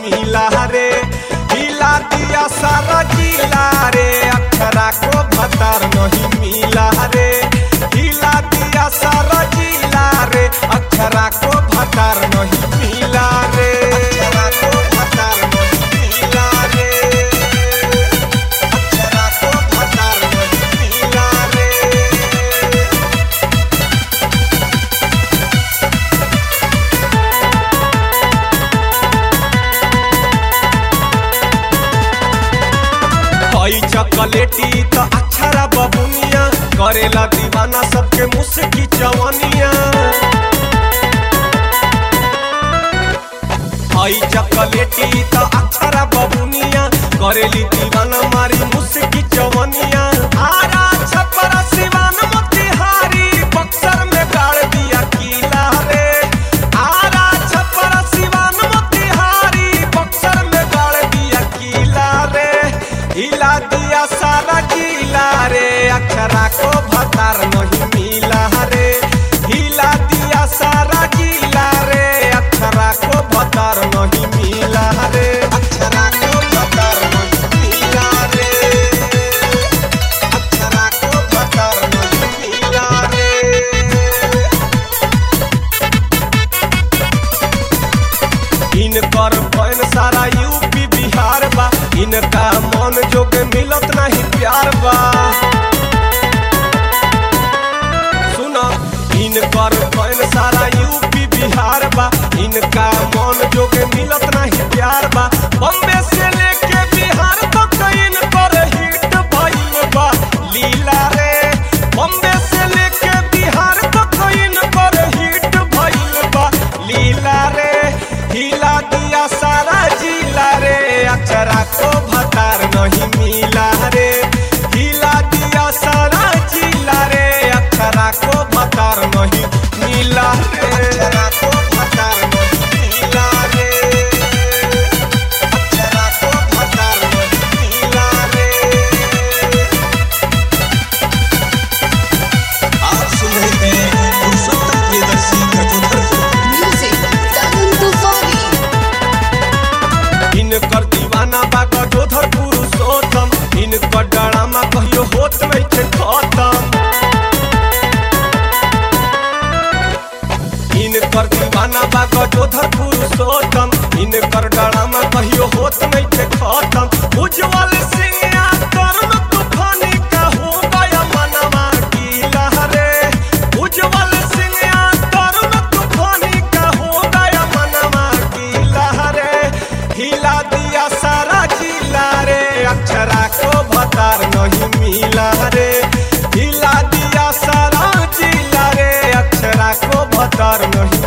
मिला रे हिला दिया सारा जिला रे अक्षरा को भतार नहीं मिला रे हिला दिया सारा जिला रे अक्षरा को भतार नहीं मिला रे अक्षरा को भतार नहीं मिला रे अक्षरा को भतार नहीं मिला रे हई चॉकलेटी तो अक्षरा बबुनिया करेला दीवाना सबके मुस्की चवनिया हई चॉकलेटी तो अक्षरा बबुनिया करेली दीवाना मारी मुस्की चवनिया आरा छपरा सिवान मोतिहारी बक्सर में गाड़ दिया किला रे आरा छपरा सिवान मोतिहारी बक्सर में गाड़ दिया किला रे हिला दिया सारा जिला रे अक्षरा को भतार नहीं मिला रे हिला दिया सारा जिला रे अक्षरा को भतार नहीं मिला रे अक्षरा को भतार नहीं मिला रे अक्षरा को भतार नहीं मिला रे इनकर फैन सारा यूपी बिहार बा इनका मन जोग मिलत नहीं प्यार बा सुना इनकर फैन सारा यूपी बिहार बा इनका मन जोग मिलत नहीं प्यार बा बम्बे से लेके बिहार तक इनकर हिट भइल बा लीला रे बम्बे से लेके बिहार तक इनकर हिट भइल बा लीला रे हिला दिया सारा जिला रे अक्षरा को भतार नहीं मिला रे हिला दिया सारा जिला रे अक्षरा को भतार नहीं मिला रे अक्षरा को भतार नहीं मिला रे अक्षरा को भतार नहीं मिला रे आप सुन रहे हैं पुरुषोत्तम प्रियदर्शी कटोधर को Music, Dagun Tufani. इनकर दीवाना बा गजोधर पुरुषोत्तम इनकर डरामा कहियो होत नहीं के खत्म इनकर दीवाना बा गजोधर पुरुषोत्तम इनकर डरामा कहियो होत नहीं के खत्म उज्जवल सिंह या तरुण तूफानी का हो गया मनवा की लहरे उज्जवल सिंह या तरुण तूफानी का हो गया मनवा की लहरे हिला दिया सारा जिला रे अक्षरा को भतार नहीं मिला रे हिला दिया सारा जिला रे अक्षरा को भतार नहीं